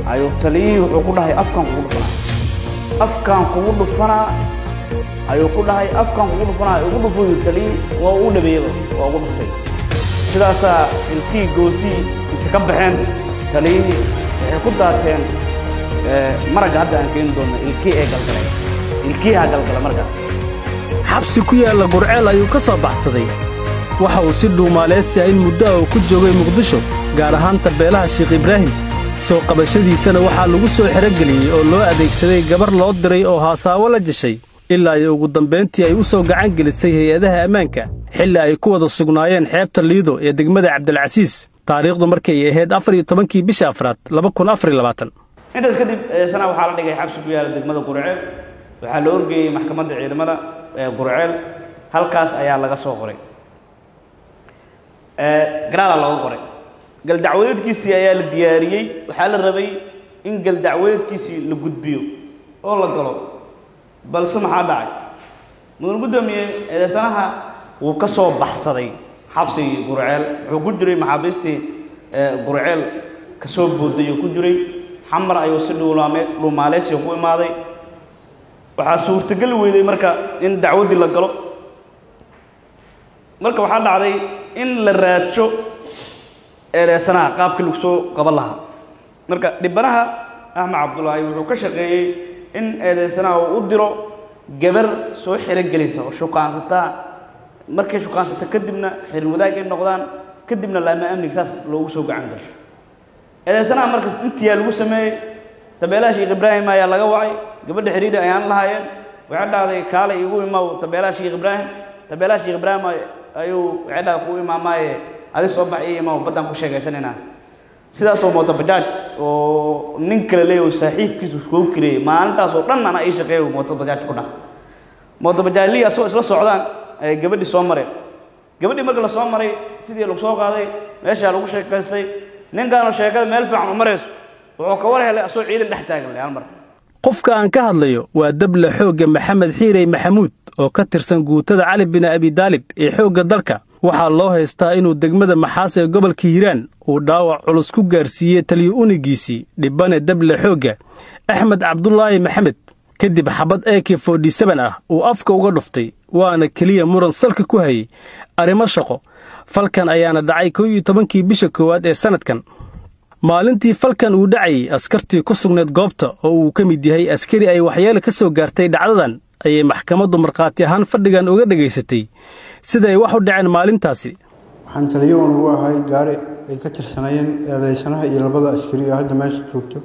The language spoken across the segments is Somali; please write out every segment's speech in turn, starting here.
ayuu taliyihii wuxuu ku dhahay afkaan kugu dhufanaa afkaan kugu dhufanaa ayuu ku dhahay afkaan kugu dhufanaa ugu dhufuu yiri taliyihii waa uu dhabeeyaba waa ugu dhuftay sidaasaa ilkii goosii inta ka baxeen taliyihii waxay ku daateen maragga hadda aan keeni doonno ilkii ee galgaleen ilkiiha galgala markaas xabsi ku yaalla gurceel ayuu ka soo baxsaday waxa uu si dhuumaaleysiya in muddo ah uu ku joogay muqdisho gaar ahaan tabeelaha sheekh ibraahim soo qabashadiisana waxaa lagu soo xerogeliyey oo loo adeegsaday gabar loo diray oo haasaawo la jeshay ilaa ay ugu dambayntii ay u soo gacan gelisay hay-adaha ammaanka xilli ay ku wada sugnaayeen xeebta liido ee degmada cabdilcasiis taariikhdu markay ahayd afar iyo tobankii bisha afraad laba kun afar iyo labaatan intaas kadib sana waxaa la dhigay xabsi ku yaala degmada gurceel waxaa la orgeeyey maxkamadda ciidamada ee gurceel halkaas ayaa laga soo qoray garaala looga qoray galdacwadeedkiisii ayaa la diyaariyey waxaa la rabay in galdacwadeedkiisii la gudbiyo oo la galo balse maxaa dhacay mudan guddoomiye eedeysanaha wuu ka soo baxsaday xabsigii gurceel wuxuu ku jiray maxaabiistii gurceel ka soo booday oo ku jiray xamar ayuu si dhuulaame dhuumaaleysiga ku imaaday waxaa suurtogeli weyday marka in dacwaddii la galo marka waxaa dhacday in la raadsho eedeysanaha qaabkii lagu soo qaban lahaa marka dhibanaha axmed cabdulaahi wuxuu ka shaqeeyey in eedeysanaha uu u diro gabar soo xerogelisa oo shukaansataa markay shukaansata kadibna xiriir wadaag ay noqdaan kadibna laama amniga saas loogu soo gacan gasho eedeysanaha markas intiyaa lagu sameeyey tabeelaha sheekh ibraahim ayaa laga wacay gabadha xiriiri ayaan lahaayeen waxay dhahday kaalay igu imaw tabeelaha sheekh ibraahim tabeelaha sheekh ibraahim ayuu waxay dhahday ku imaamaaye adi soo bax ii imaw baddaan ku sheegaysanaynaa sidaasoo mooto bajaaj oo nin kale leeyaho saaxiibkiisu koo kireeyey maalintaas oo dhan ana ii shaqeeyo mooto bajaaj ku dhah mooto bajaajlihii asagoo isla socdaan ayay gabadhii soo mareen gabadhii marka la soo maray sidii lagu soo qaaday meeshaa lagu sheekaystay ninkaanu sheekada meel fiican u marayso wuxuu ka war helay asagoo ciidan dhex taagan hal mar qofka aan ka hadlayo waa dable xoogga maxamed xiirey maxamuud oo ka tirsan guutada cali bin abidaalib ee xoogga dalka waxaa loo haystaa inuu degmada maxaas ee gobolka hiiraan uu dhaawac culus ku gaarsiiyey taliyo unigiisii dhibane dable xoogga axmed cabdulaahi maxamed kadib xabad eki fodhisaban ah uu afka uga dhuftay waana keliya muran salka ku hayey arrimo shaqo falkan ayaana dhacay kow iyo tobankii bisha koowaad ee sannadkan maalintii falkan uu dhacayey askartii ku sugnayd goobta oo uu ka mid yahay askari ay waxyeele ka soo gaartay dhacdadan ayay maxkamaddu markhaati ahaan fadhigan uga dhegaysatay sida ay wax u dhaceen maalintaasi waxaan taliyawan ugu ahay gaari ay ka tirsanayeen eedeysanaha iyo labada askari oo hadda meesha joogto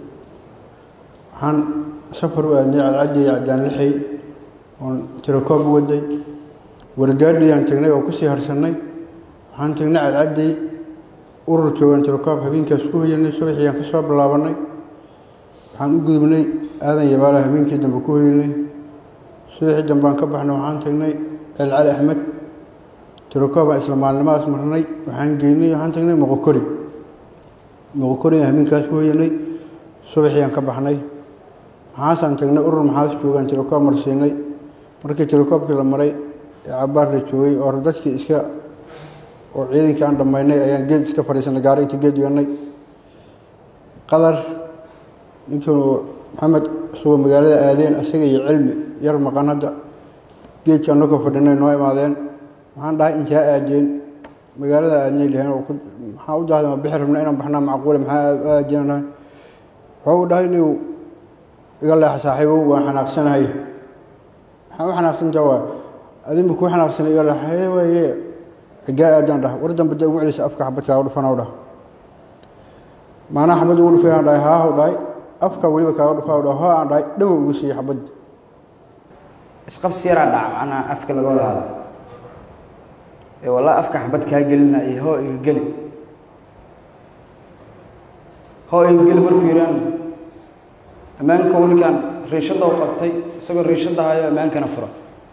waxaan safar u aadnay cadcaddi iyo caddaan lixay oon tirakoob u waday wargaadhiyaan tagnay oo kusii harsannay waxaan tagnay cadcadday urur joogaan tirakoob habeenkaas ku hoyanay subaxiiyaan ka soo bilaabannay waxaan u gudubnay aadan yabaala habeenkii dambe ku hoyanay subaxii dambaan ka baxnay waxaan tagnay celcali axmed tirakooban isla maalnimadaas marnay waxaan geynay waxaan tagnay moqokori moqokori habeenkaas ku hoyanay subaxiiyaan ka baxnay maxaasaan tagnay urur maxaas joogaan tirakoob marsiinay markii tirakoobkii la maray ee cabaar la joogay oo dadkii iska oo ciidankii aan dhammaynay ayaan geed iska fadhiisanay gaari inta geed dhiganay qadar ninkii maxamed isagoo magaalada aadeen isaga iyo cilmi yar maqan hadda geedkii annagoo fadhinay noo imaadeen waxaan dhahay intaa aadeen magaalada aadnay dhaheen oo maxaa u dahday ma bixi rabna inaan baxnaa macquule maxaa aadeen dhahay wuxuu dhahay inuu iga leexa saaxiibow waan xanaaqsanahay maxaa u xanaaqsantaa waa adinba kuu xanaaqsanay iga leexa waaye gaa aadaan dhah war dambe dee ugu celisa afka xabad kaaga dhufanaw dhah maanaa xabad ugu dhufay aan dhahay haahu dhahay afka weliba kaaga dhufaa dhah hoo aan dhahay dhamow ugu siiyey xabad isqabsi yaraa dhaca macnaa afka laga wada hadla ee walaa afka xabad kaa gelina iyo hoo iga geli hoo iga geli markuu yidhaan ammaanka wiilkan riishadda u qabtay isagoo riishadda hayo ammaankana fura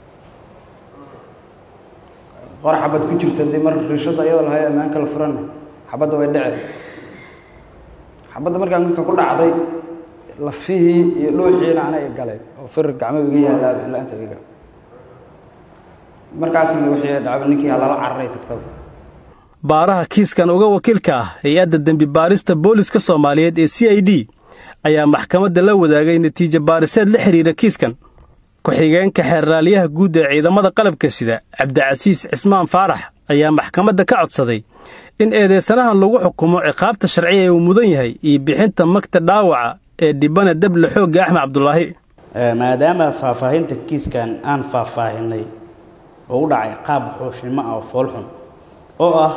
qor xabad ku jirta dee mar riishadda iyadoo lahayo ammaanka la furana xabadda way dhece xabadda markaa ninka ku dhacday lafihii iyo dhuuxiina ana i galeen oo fir gacmo iga yaallaa ilaa inta iga markaasna wixii dhacba ninkii lala cararay tagtaba baaraha kiiskan uga wakiilka ah hay-adda dembi baarista booliska soomaaliyeed ee c i d ayaa maxkamadda la wadaagay natiijo baariseed la xidhiidha kiiskan ku-xigeenka xeerraalyaha guud ee ciidamada qalabka sida cabdicasiis cismaan faarax ayaa maxkamadda ka codsaday in eedeysanahan lagu xukumo ciqaabta sharciya ee uu mudan yahay iyo bixinta magta dhaawaca ee dhibana dable xoogga axmed cabdulaahi maadaama faahfaahinta kiiskan aan faahfaahinay oo u dhacay qaab xuushnimo ah oo foolxun oo ah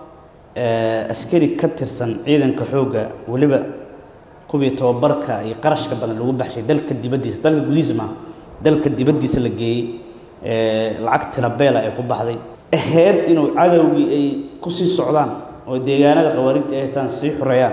askari ka tirsan ciidanka xoogga weliba kuwii tababarka iyo qarashka badan lagu baxshay dalka dibaddiisa dalka gudihiisa maaha dalka dibaddiisa la geeyey lacag tirabeela ay ku baxday ahayd inuu cadowgii ay ku sii socdaan oo deegaanada khawaarijta ay haystaan sii xoreeyaan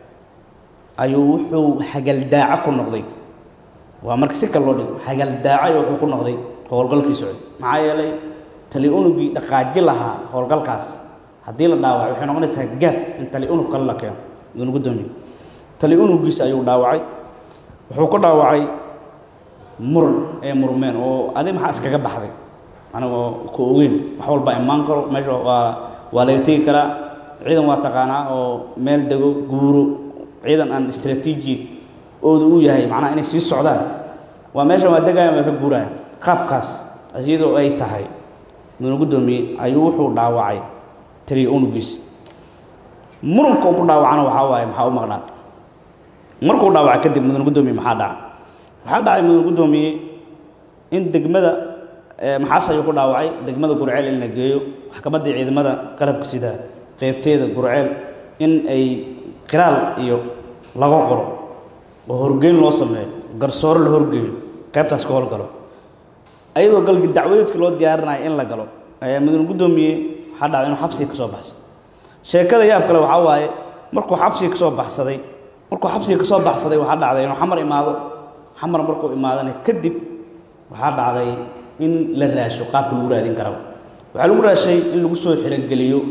ayuu wuxuu hagaldaaco ku noqday waa marka si kale loo dhigo hagaldaaco wuxuu ku noqday howlgalkii socday maxaa yeelay tali unugii dhaqaaji lahaa howlgalkaas haddii la dhaawaco waxay noqonaysaa gaab in tali unug kale la keeno idinu gudoomiye tali unugiisa ayuu dhaawacay wuxuu ku dhaawacay muran ee murmeen oo adi maxaa iskaga baxday anigoo ku ogeyn wax walba imaan karo meesha waa waa laga tegi karaa ciidan waa taqaanaa oo meel dego guuro ciidan aan istraatiiji oodu u yahay macnaha inay sii socdaan waa meeshan waa degayan waa ka guuraya qaabkaas iyadoo ay tahay mudana guddoomiye ayuu wuxuu dhaawacay taliya unugiisa muranka uu ku dhaawacana waxaa waaye maxaa u maqnaad markuu dhaawacay kadib mudana guddoomiye maxaa dhaca waxaa dhacay mudana guddoomiye in degmada maxaas ayuu ku dhaawacay degmada gurceel in la geeyo maxkamaddii ciidamada qalabka sida qeybteeda gurceel in ay qiraal iyo laga qoro oo horgeyn loo sameeyo garsoore la horgeeyo qaybtaas ka howlgalo ayadoo galgi dacwadeedka loo diyaarinayo in la galo ayaa mudane guddoomiye waxaa dhacday inuu xabsiga ka soo baxsay sheekada yaab kale waxaa waaye markuu xabsiga ka soo baxsaday markuu xabsiga ka soo baxsaday waxaa dhacday inuu xamar imaado xamar markuu imaadana kadib waxaa dhacday in la raasho qaabka lagu raadin karaba waxaa lagu raashay in lagu soo xirogeliyo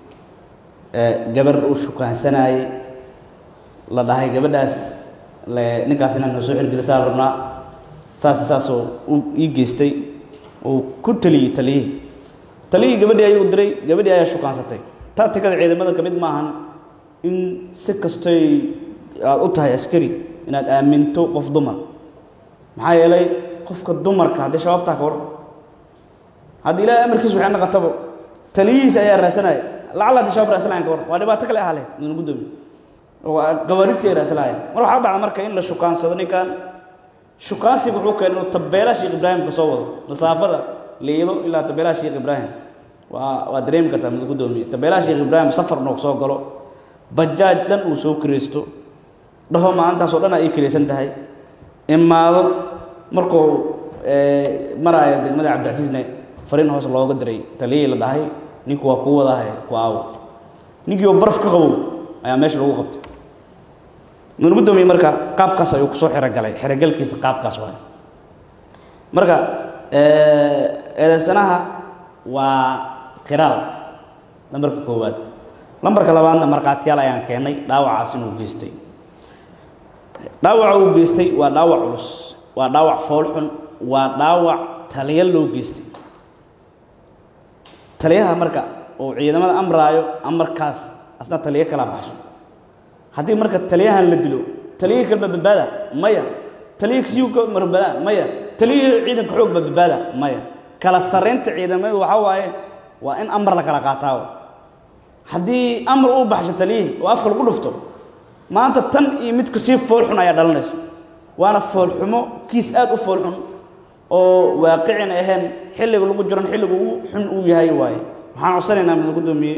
gabar uu shukaansanayey la dhahay gabadhaas ninkaas inaan noo soo xirgelisaa rabnaa saas saasoo ii geystay uu ku taliyey taliyihii taliyihii gabadhii ayuu diray gabadhii ayaa shukaansatay taatikada ciidamada ka mid maahan in si kastoy aada u tahay askari inaad aaminto qof dumar maxaa yeelay qofka dumarka haddii shabaabtaa ka war haddii ilaahay amarkiis waxay naqatabo taliyihiisa ayaa raasanaya lacala haddii shabaab raasanayan ka war waa dhibaato kale ahaa leh nuna guddoomiye qawaarigtii ay raasanaayeen mar waxaa dhacda marka in la shukaansado ninkan shukaansiga wuxuu keenay inuu tabeelaha sheekh ibraahim ka soo wado masaafada liido ilaa tabeelaha sheekh ibraahim waa waa dareemi kartaa mid guddoomiye tabeelaha sheekh ibraahim safar inuu soo galo bajaaj dhan uu soo kiraysto dhaho maalintaasoo dhan ay kiraysan tahay imaado markuu maraayo degmada cabdicasiisne fariin hoos looga diray taliyihii la dhahay ninku waa kuu wadahay ku aawo ninkii oo baraf ka qabow ayaa meesha lagu qabtay mudane guddoomiye marka qaabkaas ayuu kusoo xirogalay xirogalkiisa qaabkaas waay marka eedeysanaha waa qiraal lambarka koowaad lambarka labaadna markhaatiyaal ayaan keennay dhaawacaas inuu geystay dhaawaca uu geystay waa dhaawac culus waa dhaawac foolxun waa dhaawac taliya loo geystay taliyaha marka uu ciidamada amraayo amarkaas asna taliyo kala baxsho haddii marka taliyahan la dilo taliyihii kalba badbaada maya taliyihii kasiyuka marbada maya taliyihii ciidanka xoog ba badbaada maya kala sarraynta ciidamadu waxaa waaye waa in amar la kala qaataa haddii amar uu baxsho taliyihii oo afka lagu dhufto maanta tan iyo midka sii foolxun ayaa dhalanayso waana foolxumo kiis aad u foolxun oo waaqicin ahayn xilliga lagu jiran xilliga ugu xun uu yahay waaye waxaan codsanaynaa mid guddoomiye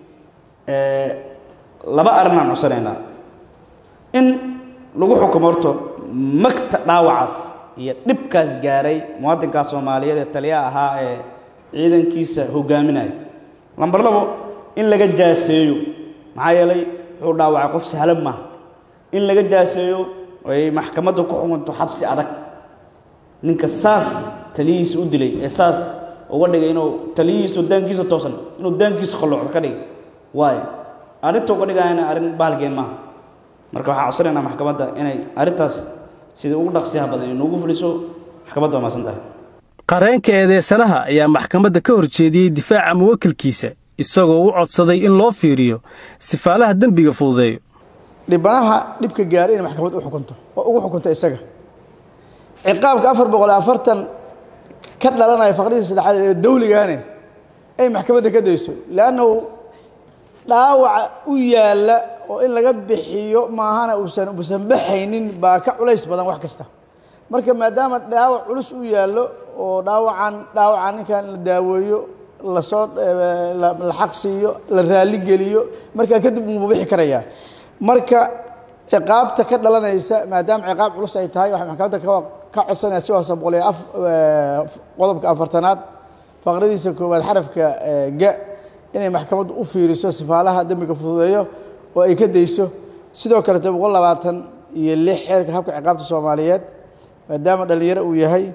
laba arrinaan codsanaynaa in lagu xukumo horto magta dhaawacaas iyo dhibkaas gaaray muwaadinkaas soomaaliyeed ee taliyaha ahaa ee ciidankiisa hogaaminaya lambar labo in laga jaaseeyo maxaa yeelay wuxuu dhaawacay qof sahlan maaha in laga jaaseeyo ay maxkamadda ku xukunto xabsi adag ninka saas taliyihiisa u dilay ee saas uga dhigay inuu taliyihiisu daankiisa toosan inuu daankiisa qalloocdo ka dhigay waayo arrinta uga dhigayana arrin bahalkeen maaha marka waxaan codsanaynaa maxkamadda inay arrintaas sidai ugu dhaqsiyaha badan inuugu fuliso maxkamadda waa maasan tahay qareenka eedeysanaha ayaa maxkamadda ka hor jeediyey difaaca muwakilkiisa isagoo u codsaday in loo fiiriyo sifaalaha dembiga fududeeyo dhibanaha dhibka gaaray inay maxkamad u xukunto oo ugu xukunto isaga ciqaabka afar boqol iyo afartan ka dhalanaya faqradii saddexaad ee dawligaane ay maxkamadda ka dayso leannahu dhaawaca u yaalla oo in laga bixiyo maahana uusan uusan baxaynin baa ka culays badan wax kasta marka maadaama dhaawac culus u yaallo oo dhaawacan dhaawacan ninkan la daaweeyo lasoo la xaq siiyo la raali geliyo markaa kadib uu bixi karayaa marka ciqaabta ka dhalanaysa maadaama ciqaab culus ay tahay waxay maxkamadda ka ka codsanaya si hoose boqol iyo af qodobka afartanaad faqradiisa koowaad xarafka ga inay maxkamaddu u fiiriso sifaalaha dembiga fududeeyo oo ay ka dayso sidoo kalete boqol labaatan iyo lix xeerka habka ciqaabta soomaaliyeed maadaama dhalinyaro uu yahay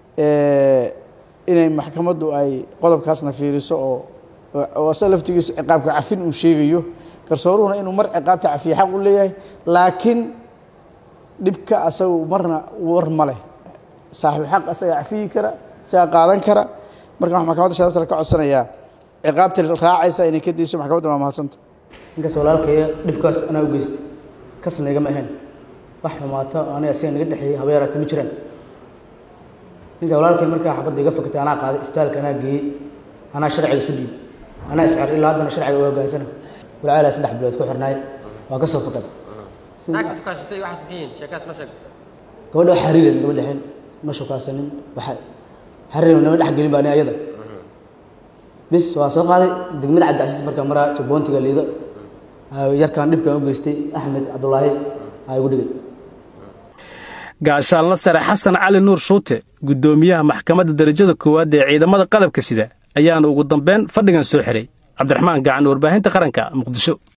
inay maxkamaddu ay qodobkaasna fiiriso oo oo asa laftigiisu ciqaabka cafin uu sheegayo garsooruhuna inuu mar ciqaabta cafiye xaq u leeyahay laakiin dhibka asagu marna war ma leh saaxibu xaq asaga cafiyi kara isaga qaadan kara marka waxaa maxkamadda sharafta ka codsanayaa ciqaabta raacaysa inay ka dayso maxkamadda waa mahadsanta ninkaas walaalkaya dhibkaas anaa u geystay kasna igama ahayn wax xumaata oo aniga asiga naga dhexeeyey haba yaraata ma jiraan ninka walaalkay markaa xabadda iga fakatay anaa qaaday isbitaalka anaa geeyey anaa sharciga isu dhiib anaa iscar ilaa haddana sharciga u hoggaansana walaalaa saddex bilood ku xirnaay waa ka soo fakaday gabadha wax xariira nagama dhexin ma shukaasanin waxa xariir nama dhex gelin ba ani ayada bis waa soo qaaday degmada cabdicasiis markaa maraa jabboontiga liido yarkaan dhibkaan u geystay axmed cabdulaahi aa igu dhigay gaashaanla sare xasan cali nuur shuute guddoomiyaha maxkamadda derajada koowaad ee ciidamada qalabka sida ayaana ugu dambeyn fadhigan soo xiray cabdiraxmaan gacan warbaahinta qaranka muqdisho